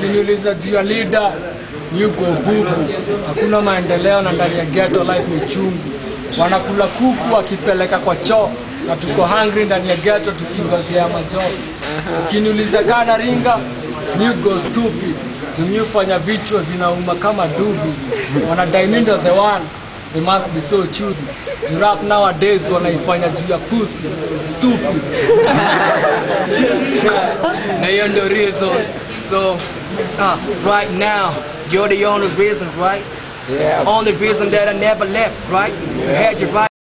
ukiniuliza juu ya leader yuko bubu hakuna maendeleo na ndani ya ghetto life ni chungu wanakula kuku wakipeleka kwa choo na tuko hungry ndani ya ghetto tukingozea majoo ukiniuliza kana ringa you go stupid tumyufanya vichwa zinauma kama dubi wanadai mi ndo the one they must be so choosy You rap nowadays wanaifanya juu ya pussy stupid na hiyo ndio reason so uh, right now you're the only reason right only reason that I never left right you had your right